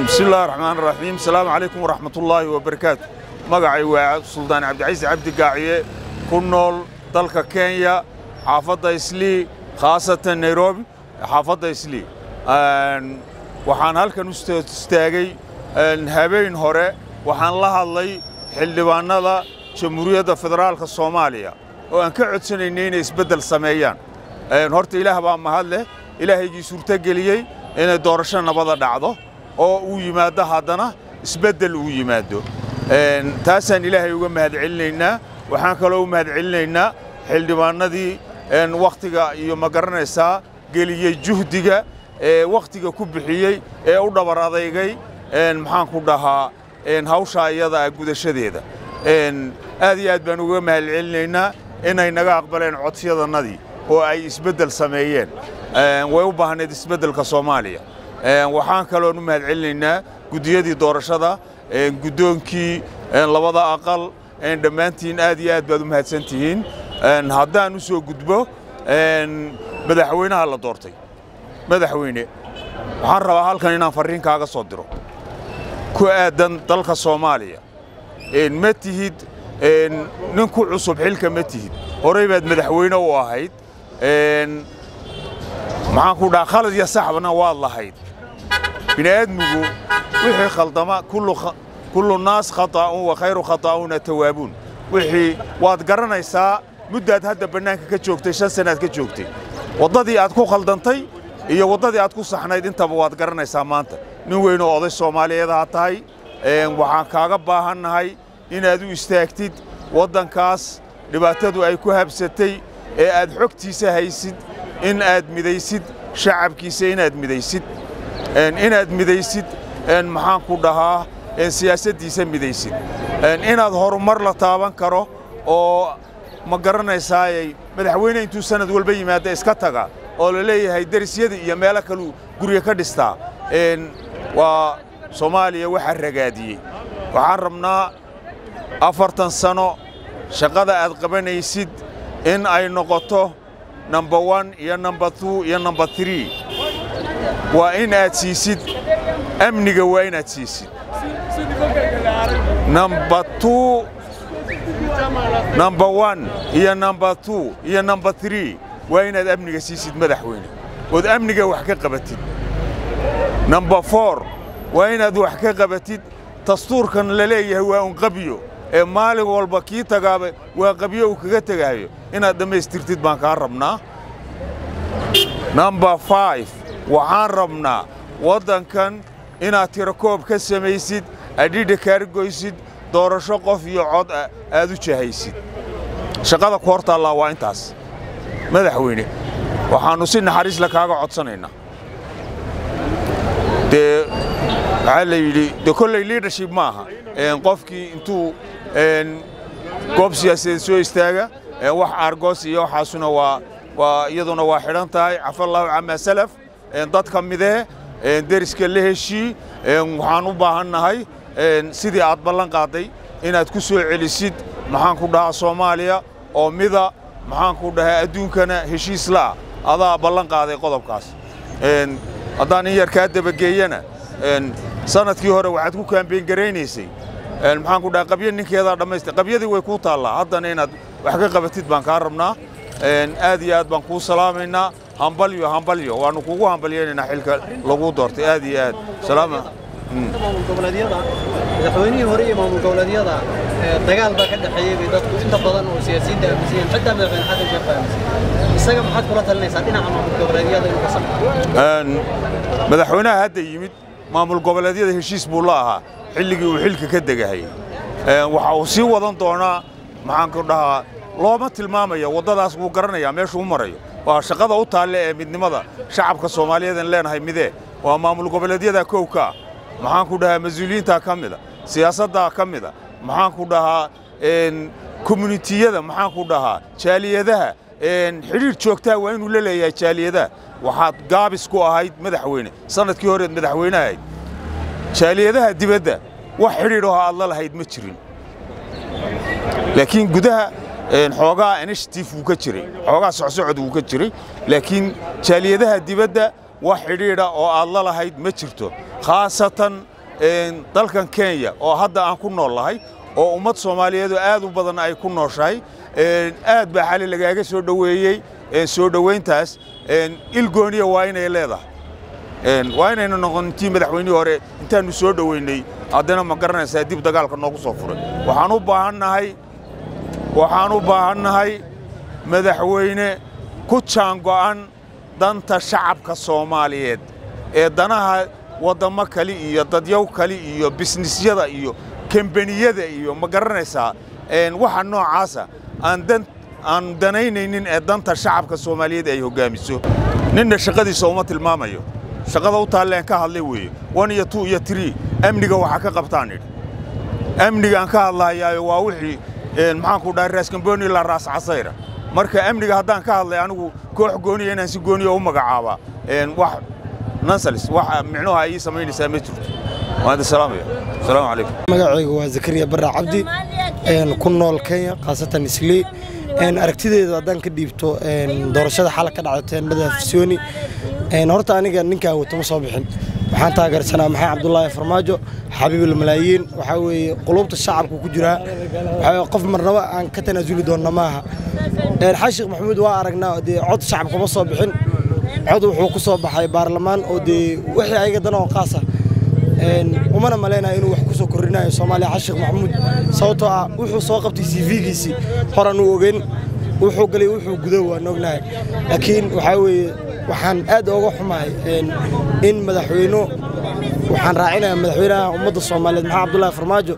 bismi illahi raxmaan raxiim asalaamu calaykum waraxmatullaahi wabarakaatu magacay waa suldaan cabdicasiis cabdi gaaciye ku nool dalka kenya xaafadda islii khaasatan nairobi xaafadda islii waxaan halkan u istaagay habeen hore waxaan la hadlay xildhibaannada jamhuuriyadda federaalka soomaaliya oo aan ka codsanaynay inay isbeddel sameeyaan horta ilaah baa mahad leh ilaahaygii suurtogeliyey inay doorasho nabada dhacdo oo uu yimaaddo haddana isbeddel uu yimaado taasaan ilaahay uga mahadcelinaynaa waxaan kaloo u mahadcelinaynaa xildhibaannadii wakhtiga iyo ma garanaysaa geliyey juhdiga ee wakhtiga ku bixiyey ee u dhabar adaygay maxaan ku dhahaa hawshaa iyadaa gudashadeeda aad iyo aad baan uga mahadcelinaynaa inay naga aqbaleen codsiyadannadii oo ay isbeddel sameeyeen way u baahnayd isbeddelka soomaaliya waxaan kaloon u mahadcelinaynaa guddiyadii doorashada guddoonkii labada aqal dhammaantiin aad iyo aad baad u mahadsan tihiin haddaan u soo gudbo madaxweynaha la doortay madaxweyne waxaan rabaa halkan inaan farriin kaaga soo diro ku aadan dalka soomaaliya ma tihid nin ku cusub xilka ma tihid horey baad madaxweyne u ahayd maxaan ku dhaha khalad iyo saxbana waad lahayd bini'aadmigu wixii khaldama kullu naas khata'un wa khayru khata'uuna tawaabuun wixii waad garanaysaa muddaad hadda bannaanka ka joogtay shan sannaad ka joogtay waddadii aad ku khaldantay iyo waddadii aad ku saxnayd intaba waad garanaysaa maanta nin weynoo oday soomaaliyeed haa tahay waxaan kaaga baahannahay inaad u istaagtid waddankaas dhibaatadu ay ku habsatay ee aad xogtiisa haysid in aad midaysid shacabkiisa inaad midaysid inaad midaysid maxaan ku dhahaa siyaasaddiisa midaysid inaad horumar la taaban karo oo ma garanaysaayay madaxweyne intuu sanad walba yimaada iska taga oo la leeyahay derisyada iyo meelo kaluu gurya ka dhistaa waa soomaaliya waxaa ragaadiyey waxaan rabnaa afartan sano shaqada aad qabanaysid in ay noqoto number one iyo number two iyo number three waa in aad siisid amniga waa inaad siisid number two number one iyo number two iyo number three waa inaad amniga siisid madaxweyne ood amniga wax ka qabatid number four waa inaad wax ka qabatid dastuurkan la leeyahay waa un qabyo ee maalin walba kii tagaaba waa qabyo uu kaga tegahayo inaad dhammaystirtid baan kaa rabnaa number five waxaan rabnaa waddankan inaad tirakoob ka samaysid adhidha kaargoysid doorasho qof iyo cod aad u jahaysid shaqada ku hortaallaa waa intaas madaxweyne waxaannu si naxariisla kaaga codsanaynaa dee waxaa la yidhi de kolley liadership ma aha qofkii intuu goob siyaasadeed soo istaaga wax argos iyo waxaasuna waa waa iyaduna waa xidhan tahay cafallaahu camaa salaf dadka midee deriska la heshii waxaan u baahannahay sidii aad ballan qaaday inaad ku soo celisid maxaan ku dhahaa soomaaliya oo mida maxaan ku dhahaa adduunkana heshiis la'a adaa ballan qaaday qodobkaas haddaan in yar kaa dabageeyana sanadkii hore waxaad ku kaambeyn garaynaysay maxaan ku dhaha qabyo ninkeedaa dhammaysta qabyadii way kuu taallaa haddana inaad wax ka qabatid baan kaa rabnaa aad iyo aad baan kuu salaamaynaa hambalyo hambalyo waannu kugu hambalyaynaynaa xilka lagu doortay aad iyo aad salaama maamul goboleedyada madaxweynihii hore iyo maamul goboleedyada dagaal baa ka dhexeeyey bay dadku inta badan oo siyaasiyiinta aaminsan yihiin xitaa madaxweyne xasan sheekh aaminsan isaga maxaad kula talinaysaa dhinaca maamul goboleedyada inuu ka samco madaxweynaha hadda yimid maamul goboleedyada heshiis buu la ahaa xilligii uu xilka ka degahayay waxa uu sii wadan doonaa maxaan ku dhahaa looma tilmaamaya waddadaas wuu garanayaa meeshuu u marayo waa shaqada u taalle ee midnimada shacabka soomaaliyeedan leenahay midee waa maamul goboleedyada kow ka ah maxaan ku dhahaa mas-uuliyiintaa ka mida siyaasaddaa ka mida maxaan ku dhahaa communitiyada maxaan ku dhahaa jaaliyadaha xidhiir joogtaa waa inuu la leeyahay jaaliyadaha waxaad gaabis ku ahayd madaxweyne sanadkii horeed madaxweyne ahayd jaaliyadaha dibadda wax xidhiidh oo aad la lahayd ma jirin laakiin gudaha xoogaa initiative wuu ka jiray xoogaa socsocod wuu ka jiray laakiin jaaliyadaha dibadda wax xidhiidha oo aad la lahayd ma jirto khaasatan dalkan kenya oo hadda aan ku nool lahay oo ummad soomaaliyeedoo aad u badan ay ku nooshahay aad baa xali lagaaga soo dhoweeyey soo dhoweyntaas ilgooniya waa inay leedahay waa inayna noqon intii madaxweynihii hore intaannu soo dhoweynay haddana ma garanaysaa dib dagaalka noogu soo furay waxaan u baahannahay waxaan u baahannahay madaxweyne ku jaango'an danta shacabka soomaaliyeed ee danaha waddammo kale iyo dadyow kale iyo bisnisyada iyo kambaniyada iyo ma garanaysaa waxa noocaasa aan danaynaynin ee danta shacabka soomaaliyeed ay hoggaamiso ninna shaqadiisa uma tilmaamayo shaqada u taalleen ka hadlay weeye one iyo two iyo tree amniga waxaa ka qabtaan idhi amnigaan ka hadlahayaayo waa wixii maxaanku dhahay raaskambooni ilaa raas casayra marka amniga haddaan ka hadlay anigu koox gooniya inaan si gooniya u magacaabaa wax nansals wax micnuha ay ii samaynaysaa ma jirto waan idin salaamaya asalaamu calaykum magacaygu waa zakariya barra cabdi ku nool kenya khaasatan islii aragtideeda haddaan ka dhiibto doorashada xala ka dhacday teendhada afisyooni horta aniga ninkaan wato ma soo bixin waxaan taageersanaa maxay cabdulaahi farmaajo xabiibul malaayiin waxaa weeye qulubta shacabka ku jiraa waxaa qof marnaba aan ka tanaasuli doonna maaha xaashiikh maxamuud waa aragnaa dee cod shacabka ma soo bixin cod wuxuu ku soo baxay baarlamaan oo dee wixii ayaga dana oo qaasa umana malaynaya inuu wax ku soo kordhinayo soomaaliya xaashiikh maxamuud sababtoo ah wuxuu soo qabtay cv-giisii horan uu ogeyn wuxuu galay wuxuu gudo waan ognahay laakiin waxaa weeye waxaan aad ooga xumahay in madaxweyno waxaan raacinayaa madaxweynaha ummadda soomaaliyeed maxamed cabdullaahi farmaajo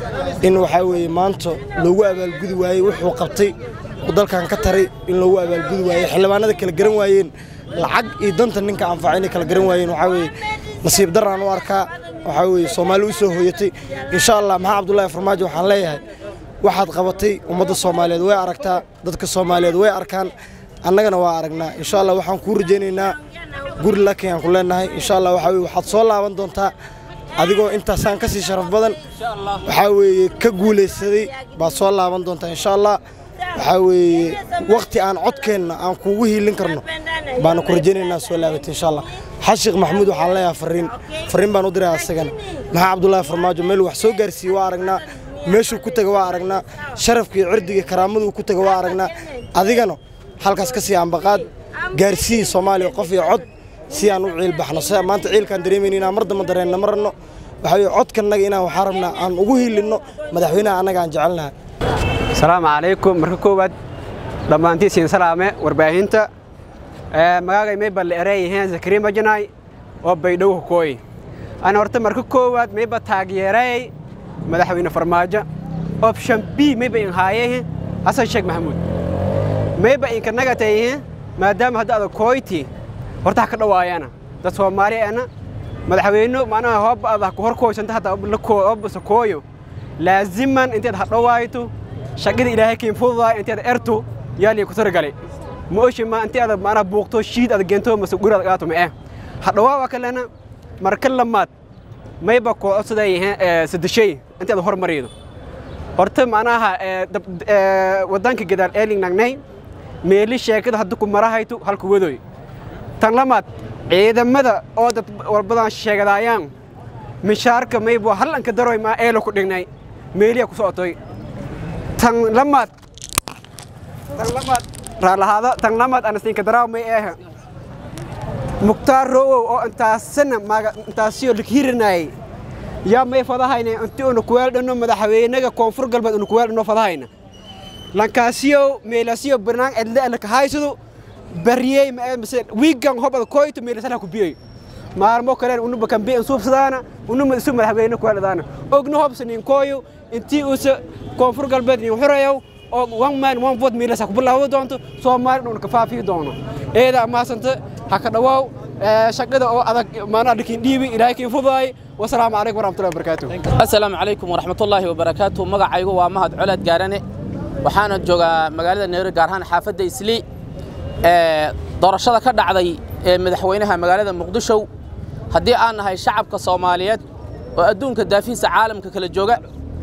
in waxaa weeye maanta loogu abaalgudi waayey wuxuu qabtay uu dalkan ka taray in loogu abaalgudi waayey xildhibaanada kala garan waayeen lacag iyo danta ninka anfaca inay kala garan waayeen waxaa weeye nasiib daraan u arkaa waxaa weeye soomaali u soo hooyatay insha allah maxamed cabdullaahi farmaajo waxaan leeyahay waxaad qabatay ummadda soomaaliyeed way aragtaa dadka soomaaliyeed way arkaan annagana waa aragnaa insha allah waxaan kuu rajaynaynaa guri lakin aan ku leenahay insha allah waxaa weye waxaad soo laaban doontaa adigoo intaasaan ka sii sharaf badan waxaa weeye ka guulaysaday baad soo laaban doontaa insha allah waxaa weeye wakhti aan codkeenna aan kuugu hiilin karno baana ku rajaynaynaa soo laabatay insha allah xashiikh maxamuud waxaan leeyahay fariin fariin baan u diray asagana maxaa cabdullaahi farmaajo meel wax soo gaarsiiyey waa aragnaa meeshuu ku taga waa aragnaa sharafka iyo cirdiga karaamaduu ku taga waa aragnaa adigana halkaas ka sii ambaqaad gaarsiiyi soomaaliya qof iyo cod si aan u ciil baxno si maanta ciilkaan dareemayna inaan mar damba dareenna ma ranno waxaa weye codkannaga inaan waxaa rabnaa aan ugu hiilinno madaxweynaha annaga aan jecelnahay asalaamu calaykum marka koowaad dhammaantiisiin salaame warbaahinta magaagay mayba la ereeyaheen zakariya majanaay oo baydhow hokooy ana horta marka koowaad mayba taageeray madaxweyne farmaajo option b mayba in haayehe xasan sheekh maxamuud mayba inkanaga tayihe maadaama hadda ada kooyti horta ha ka dhawaayana dad soomaaliyeena madaxweyne macnaha hooba ada ku horkooysanta hadda obasa kooyo laaziman inteed ha dhawaayto shaqada ilaahay kiin fududaay inteed ertu yaaliya ku targalay ma oshi ma intii ada macnaha buuqto shiid ada geento mase guri ada qaato ma eh ha dhawaawa kalena marka lamaad mayba koo codsadayaheen sadeshay intii ada hormarido horta macnaha waddanka gadaal eeling nagnay meeli sheekada hadda ku marahayto halku wadoy tan lamaad ciidamada oo dad walbadan sheegadaayaan mishaarka maybo hal anka daroy maa eelo ku dhignay meeliya ku socotoy tan lamaad tan lamaad raalahaada tan lamaad anasinka daraaw may eh muktaar rowow oo intaasana maga intaasiyo likhirinayay yaa may fadahayna inti una kuweeldhano madaxweynaga koonfur galbeed una kuweeldhano fadahayna lankaasiyo meelasiyo barnaang edle alaka haysado bariyey mise wiigan hobada koyto meelasala ku biyey maalmo kalen unuba kambi in suubsadaana unuma isu madaxweyne kuweeldhadaana ogna hobsa nin kooyo intii usa koonfur galbeed nin xurayow oo one man one vote meelasa ku bilaawdo doonto soomaali dhun ka faafiyi doono eeda amaasanta ha ka dhawaaw shaqada oo adag maanaa dhikin dhiibi ilaahay kiin fudaay wasalaamu calaykum waraxmatullahi wabarakaatu asalaamu calaykum waraxmatullaahi wabarakaatu magacaygu waa mahad colaad gaarane waxaana joogaa magaalada nairobi gaar ahaan xaafadda islii doorashada ka dhacday ee madaxweynaha magaalada muqdisho haddii aan nahay shacabka soomaaliyeed oo adduunka daafihiisa caalamka kala jooga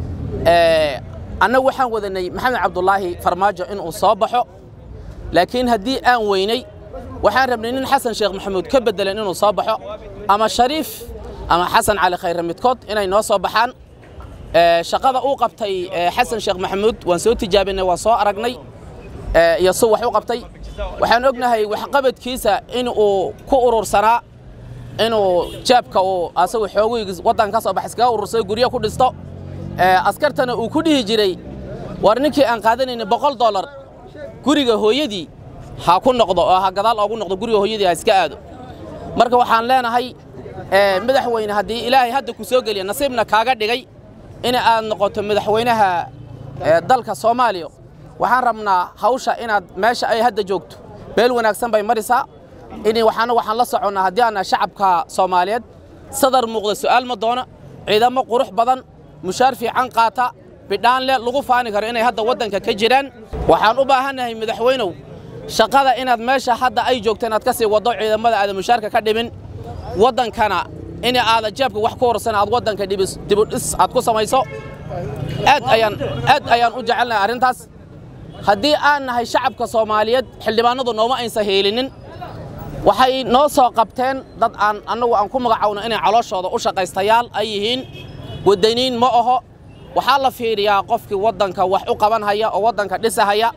annagu waxaan wadanay maxamed cabdulaahi farmaajo inuu soo baxo laakiin haddii aan weynay waxaan rabnay nin xasan sheekh maxamuud ka beddelan inuu soo baxo ama shariif ama xasan cali khayre midkood inay noo soo baxaan shaqada uu qabtay xasan sheekh maxamuud waan soo tijaabinay waan soo aragnay iyo si wax u qabtay waxaan ognahay waxqabadkiisa in uu ku urursanaa inuu jaabka uu asagu xoogaygiis waddanka ka soo bax iskaga urursay guryo ku dhisto askartana uu ku dhihi jiray war ninkii aan qaadanayna boqol dollar guriga hooyadii ha ku noqdo oo ha gadaal oogu noqdo guriga hooyadii ha iska aado marka waxaan leenahay madaxweyne haddii ilaahay hadda ku soo geliya nasiibna kaaga dhigay in aad noqoto madaxweynaha dalka soomaaliya waxaan rabnaa hawsha inaad meesha ay hadda joogto meel wanaagsan bay marisaa in waxaana waxaan la soconnaa haddii aana shacabka soomaaliyeed sadar muuqda su'aal ma doono ciidamo qurux badan mushaar fiican qaata bidhaan leh lagu faani karo inay hadda waddanka ka jiraan waxaan u baahannahay madaxweynow shaqada inaad meesha hadda ay joogto inaad ka sii waddo ciidamada aada mushaarka ka dhimin waddankana in aada jeebka wax ku horsan aad waddanka dibudhis aad ku samayso aad ayaan aad ayaan u jecelnahay arrintaas haddii aan nahay shacabka soomaaliyeed xildhibaanadu nooma aysan heelinin waxay noo soo qabteen dad aan annagu aan ku magacowno inay calooshooda u shaqaystayaal ay yihiin waddaniin ma aho waxaa la fiiriyaa qofkii waddanka wax u qabanhaya oo waddanka dhisahaya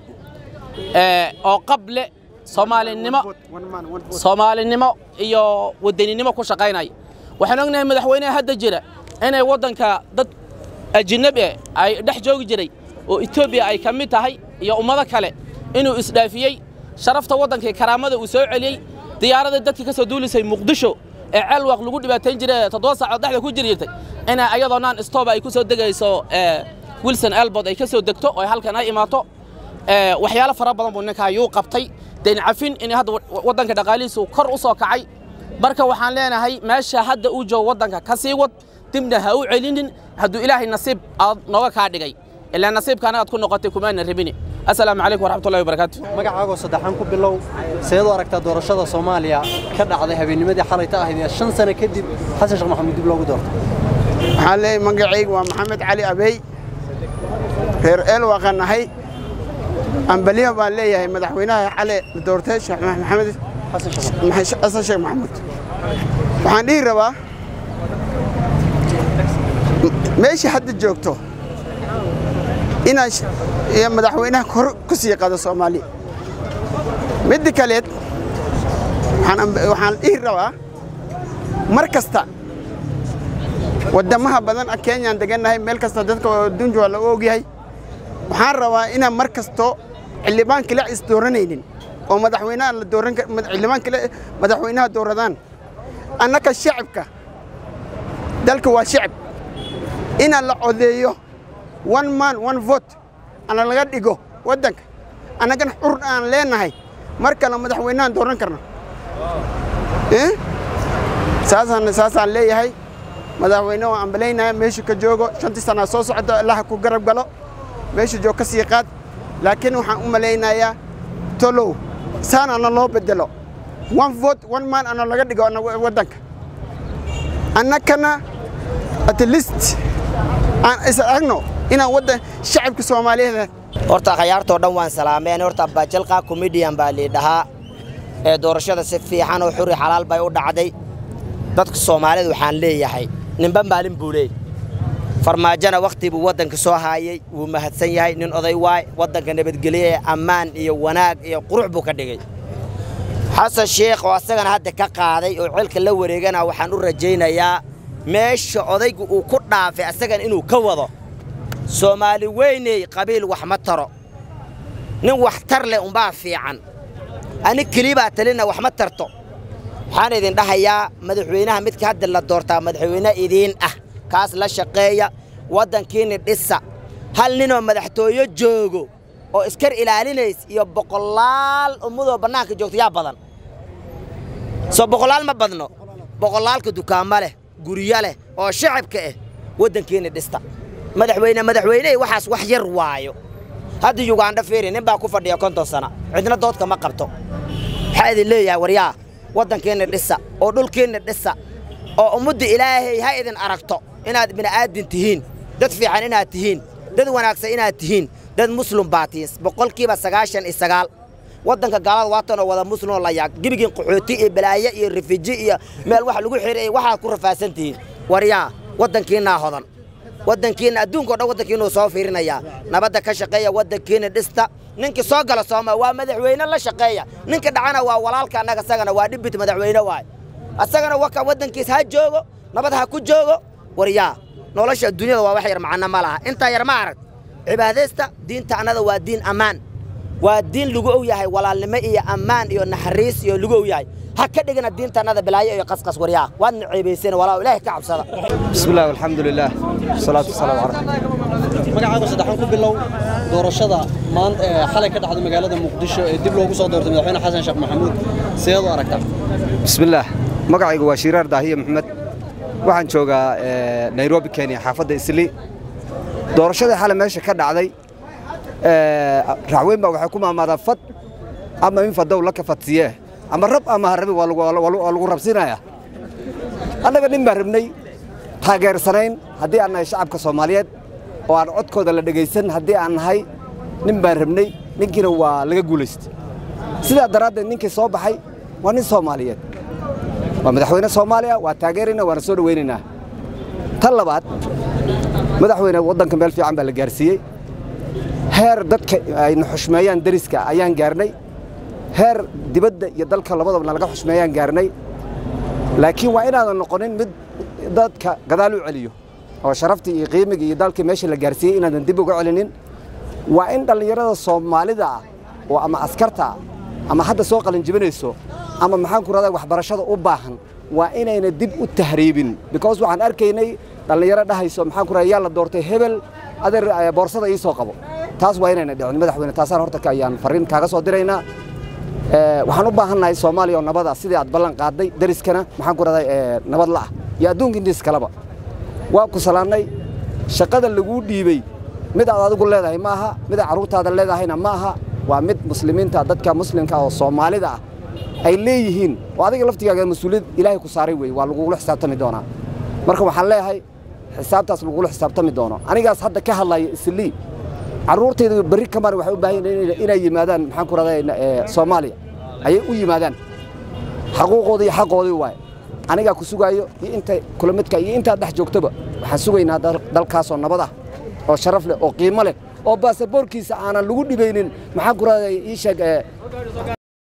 oo qable soomaalinimo soomaalinimo iyo wadaninimo ku shaqaynaya waxaan ognahay madaxweynaha hadda jira inay waddanka dad ajinabi eh ay dhex joogi jiray oo etoobiya ay ka mid tahay iyo ummado kale inuu isdhaafiyey sharafta waddankii karaamada uu soo celiyey diyaaradii dadkii ka soo duulisay muqdisho ee ceelwaq lagu dhibaatayn jiray ee toddoba saacood dhexda ku jiri jirtay inay ayadoo naan stooba ay ku soo degayso wilson elbod ay ka soo degto oo halkan ay imaato waxyaalo fara badan buu ninkaa yuu qabtay dayn cafin in hadda waddanka dhaqaalihiisu kor u soo kacay marka waxaan leenahay meesha hadda uu joogo waddanka ka sii wad dibna ha u celinin hadduu ilaahay nasiib aad nooga kaa dhigay ilaa nasiibkaana aad ku noqotay kumaana rabini assalaamu calaykum waraxmatullahi wabarakaatu magacaagoo saddexan ku bilow seed u aragtaa doorashada soomaaliya ka dhacday habeennimadii xalayta ahayd ee shan sano kadib xasan sheekh maxamuud dib loogu doortay waxaan leeyahay magacaygu waa maxamed cali abey reer eelwaqan ahay ambaliya baan leeyahay madaxweynaha xale doortay sheekh maxamed xasan sheekh maxamuud waxaan dhihi rabaa meesha hadda joogto inaan madaxweynaha kor ku sii qado soomaaliya midda kaleed waxaan dhihi rabaa mar kasta waddamaha badan kenyaan degannahay meel kasta dadka adduunka waa lagu ogyahay waxaan rabaa inaan mar kasto xildhibaan kale is dooranaynin oo madaxweynaha la dooran xildhibaan kale madaxweynaha dooradaan annaka shacabka dalka waa shacab inaan la codeeyo one man one vote ana laga dhigo waddanka annagana xur aan leenahay mar kale madaxweynahan dooran karna saasaan saasaan leeyahay madaxweyne waan ambalaynaya meeshu ka joogo shantii sanaa soo socda allaha ku garab galo meeshu joog ka sii qaad laakiin waxaan u malaynayaa tolow saan ana loo bedelo one vote one man ana laga dhigo waddanka annakana at least aan is aragno inaan waddan shacabka soomaaliyeed horta khayaartoo dhan waan salaameen horta bajalqa comedian baa liidhahaa ee doorashada si fiican oo xuri xalaal bay u dhacday dadka soomaalida waxaan leeyahay ninba maalin buu leey farmaajona wakhti buu waddanka soo haayey wuu mahadsan yahay nin oday waay waddanka nabadgelye ee ammaan iyo wanaag iyo qurux buu ka dhigay xasan sheekh oo asagana hadda ka qaaday oo celka la wareegana waxaan u rajaynayaa meesha odaygu uu ku dhaafay asagan inuu ka wado soomaali weyney qabiil wax ma taro nin wax tar leh umbaa fiican ani kelibaa talina wax ma tarto waxaan idin dhahayaa madaxweynaha midka hadda la doortaa madaxweyne idiin ah kaas la shaqeeya waddankiinni dhisa hal ninoo madaxtooyo joogo oo iskar ilaalinays iyo boqolaal ummadoo bannaanka joogta yaa badan soo boqolaal ma badno boqolaalka dukaamo leh guryo leh oo shacabka ah waddankiinni dhista madaxweyne madaxweynehii waxaas wax yar waayo hadda yugandha fiiri nin baa ku fadhiya konton sana cidna doodka ma qabto waxaa idin leeyahay waryaa waddankiinna dhisa oo dhulkiinna dhisa oo ummadda ilaahay ha idin aragto inaad bini'aadin tihiin dad fiican inaad tihiin dad wanaagsan inaad tihiin dad muslim baa tihiin boqolkiiba sagaashan iyo sagaal waddanka gaalada waatanoo wada muslimoo la yaag gebigiin qaxooti iyo balaaye iyo rifiji iyo meel wax lagu xirey waxaad ku rafaasan tihiin waryaa waddankiinaa hodan waddankiina adduunka o dhan waddankiinuu soo fiirinayaa nabadda ka shaqeeya waddankiina dhista ninkii soo gala sooma waa madaxweyne la shaqeeya ninka dhacana waa walaalka annaga asagana waa dhibit madaxweyne waay asagana waka waddankiis ha joogo nabad ha ku joogo waryaa nolosha adduunyada waa wax yar macno ma laha intaa yar ma arag cibaadaysta diinta annada waa diin ammaan waa diin lagu og yahay walaalnimo iyo ammaan iyo naxariis iyo lagu og yahay ha ka dhigina diinta annada balaayo iyo qasqas waryaa waadna ceebayseen walaa ilaahay ka cabsada بسم الله والحمد لله والصلاة والسلام على رسول الله magacaagu saddexan ku bilow doorashada maanta ee xalay ka dhacday magaalada muqdisho ee dib loogu soo doortay madaxweyne xasan sheekh maxamuud sideed u aragtaa بسم الله magacaygu waa shiiraar daahiye maxamed waxaan joogaa eh, nairobi kenya xaafadda isli doorashadii xalay meesha ka dhacday eh, racweyn baa waxay ku maamaadaa fad ama in fadow la kafadsiye ama rab ama harabi waa lagu- waa lagu waa lagu rabsinaya annaga nin baan rabnay taageersanayn haddii aan nahay shacabka soomaaliyeed oo aan codkooda la dhegaysan haddii aan nahay nin baan rabnay ninkiina waa laga guulaystay sidaa daraaddeed ninkii soo baxay waa nin soomaaliyeed waa madaxweyne soomaaliya waa taageeraynaa waana soo dhowaynaynaa tan labaad madaxweyne waddanka meel fiican baa la gaarsiiyey heer dadka ayna xushmeeyaan deriska ayaan gaarnay heer dibadda iyo dalka labadabana laga xushmeeyaan gaarnay laakiin waa inaadan noqonin mid dadka gadaal u celiyo oo sharaftii iyo qiimigii iyo dalkii meesha la gaarsiiyey inaadan dib uga celinin waa in dhallinyarada soomaalida ah oo ama askarta ah ama hadda soo qalinjibinayso ama maxaan ku rahdaa waxbarashada u baahan waa inayna dib u tahriibin because waxaan arkaynay dhallinyaro dhahayso maxaan ku rahdaa yaa la doortay hebel adeer eh, boorsada ii soo qabo taas waa inayna dhicin madaxweyne taasaan horta ka- ayaan farriin kaaga soo diraynaa Eh, waxaan u baahannahay soomaaliya oo nabad ah sidii aad ballan qaaday deriskana maxaan ku rahdaa eh, nabad la'ah iyo adduunka intiis kaleba waa ku salaannay shaqada laguu dhiibey mid aad adigu leedahay ma aha mid aad carruurtaada leedahayna ma aha waa mid muslimiinta dadka muslimka oo soomaalida ah ay leeyihiin oo adiga laftigaaga mas-uuliyad ilaahay ku saaray wey waa lagugula xisaabtami doonaa marka waxaan leeyahay xisaabtaas lagugula xisaabtami doono anigaas hadda ka hadlaya islii carruurtayda berri kamaan waxay u baahan yihiin inay yimaadaan maxaan ku rahdaa soomaaliya ayay u yimaadaan xaquuqoodii iyo xaqoodii waaye anigaa ku sugaayo iyo inta kula midka iyo intaad dhex joogtoba waxaan sugaynaa dal- dalkaasoo nabad ah oo sharaf leh oo qiimo leh oo baasaboorkiisa aanan lagu dhibaynin maxaan ku rahdaa ii sheeg eh,